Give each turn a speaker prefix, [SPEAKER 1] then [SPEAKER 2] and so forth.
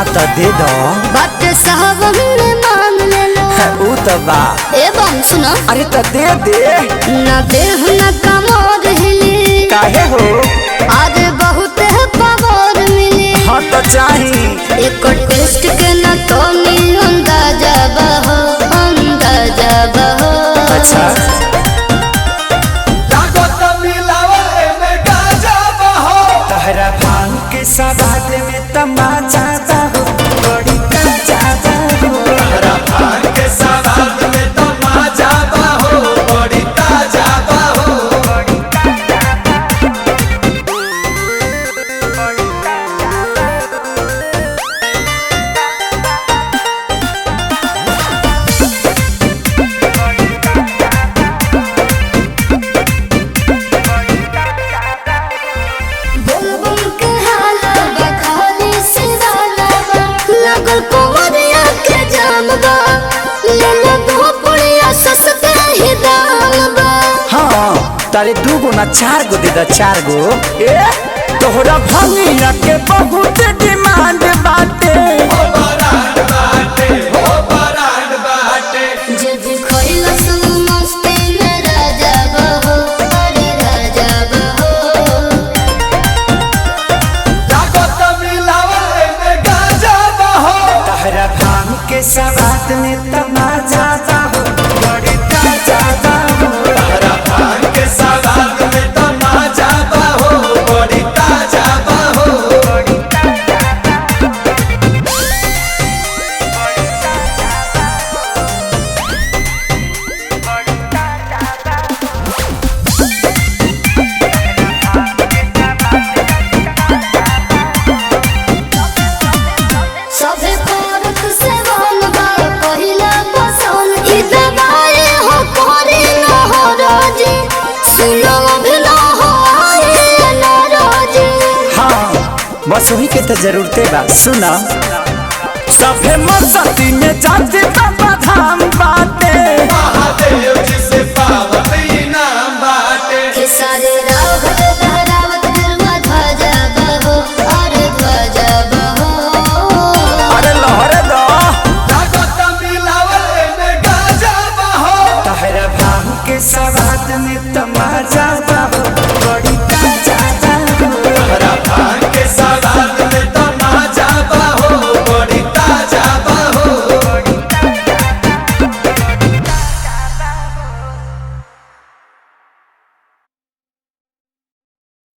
[SPEAKER 1] तो दे दो
[SPEAKER 2] बात साहब ने मांग ले लो
[SPEAKER 1] ऊ तो बा
[SPEAKER 2] एवं सुनो
[SPEAKER 1] अरे तो दे दे
[SPEAKER 2] न देह न कमोर हिली
[SPEAKER 1] काहे हो
[SPEAKER 2] आज बहुत है पावर मिली
[SPEAKER 1] हाँ तो चाही
[SPEAKER 2] एक टेस्ट के न तो नी अंदाजा बहो अंदाजा बहो
[SPEAKER 1] अच्छा
[SPEAKER 3] लागत मिलावल एमे गाजा बहो
[SPEAKER 1] तहरा भांग के सवाद में तमाचा हो बड़ी ताजा हो
[SPEAKER 3] तहरा भांग के सवाद में तमाजा बहो बड़ी ताजा बहो
[SPEAKER 2] बुलबुल के हाला बखाली से वाला बा लगल कुंवरिया के जाम बा ले ले दो पुड़िया सस्ते ही दाम बा
[SPEAKER 1] हाँ तारे दू गो ना चार गो दे दा चार गो ए तोहरा भंगिया के बहुत डिमांड बाटे
[SPEAKER 3] ओ बरांड बाटे ओ बरांड बाटे
[SPEAKER 2] जे भी खोइला सुन मस्ती में राजा बहो अरे राजा बहो
[SPEAKER 3] लागत मिलावल एमे गाजा बहो
[SPEAKER 1] तहरा भांग के सवाद में तमाचा हो बड़ी ताजा हो
[SPEAKER 3] तहरा भांग के सवाद में तमाजा बहो बड़ी ताजा बहो
[SPEAKER 2] सभे करत से वन बा पहिला पसंद ई दवाई हो कोरी न हो रोजी सुनो भी न हो आए न रोजी
[SPEAKER 1] हाँ बस वही के तो जरूरते बा सुना सभे मस्ती में जाते बाबा धाम बाटे
[SPEAKER 3] महादेव जी से पावत इनाम बाटे
[SPEAKER 2] के सारे रावत लहरावत गरवा ध्वजा बहो अरे ध्वजा बहो
[SPEAKER 1] अरे लहरे दो
[SPEAKER 3] लागत मिलावल एमे गाजा बहो
[SPEAKER 1] तहरा भांग के सवाद में तमाचा हो